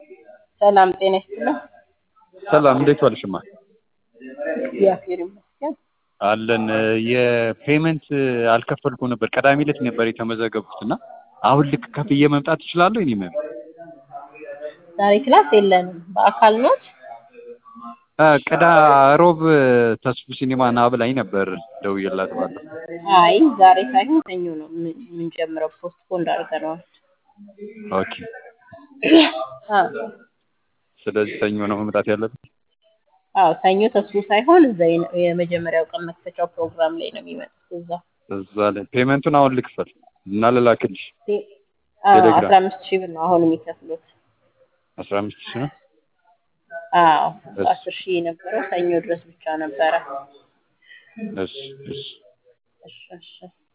ሰላም ጤና ይስጥልኝ። ሰላም እንዴት ዋልሽማ? እግዚአብሔር ይመስገን። አለን የፔመንት አልከፈልኩ ነበር። ቅዳሜ ዕለት ነበር የተመዘገብኩት እና አሁን ልክ ከፍዬ መምጣት እችላለሁ? እኔ መም ዛሬ ክላስ የለንም። በአካል ኖት? ቅዳ ሮብ ተስፉ ሲኒማ ና ብላኝ ነበር ደውዬላት ባለፈው። አይ ዛሬ ሳይሆን ሰኞ ነው ምን- የምንጀምረው። ፖስት ፖንድ አድርገነዋል። ኦኬ አ ስለዚህ ሰኞ ነው መምጣት ያለብን። አዎ ሰኞ ተስፉ ሳይሆን እዛ የነ- የመጀመሪያው ቀን መክፈቻው ፕሮግራም ላይ ነው የሚመጡት። እዛ እዛ ላይ ፔመንቱን አሁን ልክፈል እና ልላክልሽ። አዎ ቴሌግራም። አስራ አምስት ሺህ ብር ነው አሁን የሚከፍሉት። አስራ አምስት ሺህ ነው። አዎ እሺ። አስር ሺህ የነበረው ሰኞ ድረስ ብቻ ነበረ። እሺ እሺ እሺ እሺ